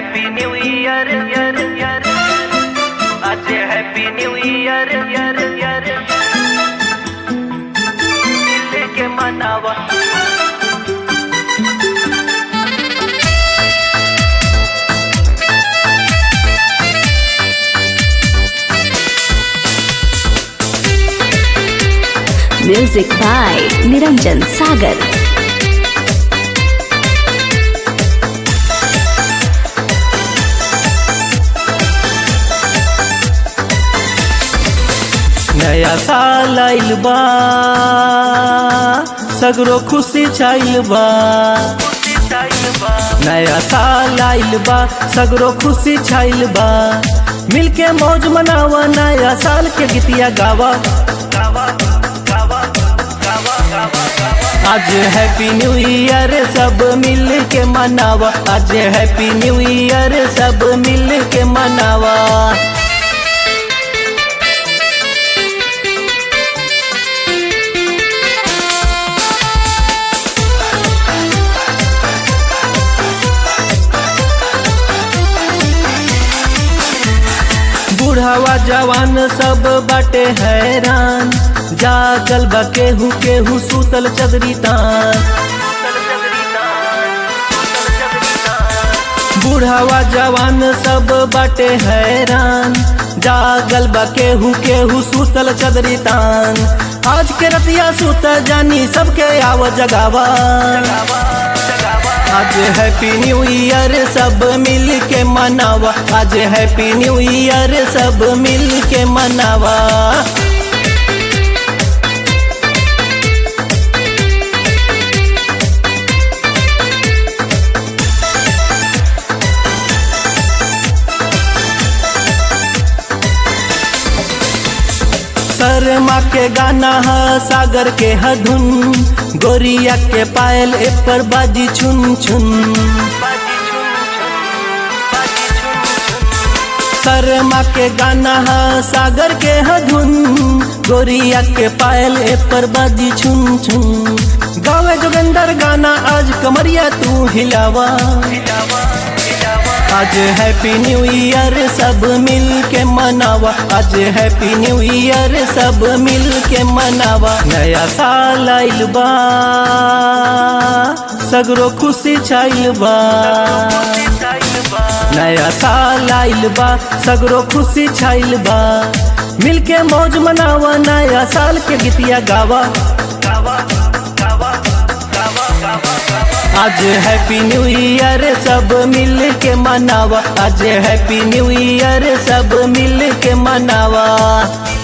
Happy new year year year आज happy new year year year दिल के मनावा Music by Niranjan Sagar. नया साल आइल बा सगरो खुशी छाइल बा नया साल आइल बा सगरो खुशी छाइल बा मिलके मौज मनावा नया साल के गीतिया गावा आज हैप्पी न्यू ईयर सब मिल के मनावा आज हैप्पी न्यू ईयर सब मिल के मनावा बूढ़ावा जवान सब बाटे हैरान जागल बा केहू केहू सूतल चदरी तान बूढ़ावा जवान सब बाटे हैरान जागल बा केहू केहू सूतल चदरी तान आज के रतिया सूत जानी सबके आव जगावा आज हैप्पी न्यू ईयर सब मिल के मनावा आज हैप्पी न्यू ईयर सब मिल के मनावा शर्मा के गाना है सागर के हधुन गोरिया के पायल ए पर बाजी छुन छुन शर्मा के गाना है सागर के हधुन गोरिया के पायल ए पर बाजी छुन छुन गावे जोगंदर गाना आज कमरिया तू हिलावा आज हैप्पी न्यू ईयर सब मिल के मनावा आज हैप्पी न्यू ईयर सब मिल के मनावा नया साल आइल बा सगरो खुशी छाइल बा नया साल आइल बा सगरो खुशी छाइल बा मिल के मौज मनावा नया साल के गीतिया गावा आज हैप्पी न्यू ईयर सब मिल के मनावा आज हैप्पी न्यू ईयर सब मिल के मनावा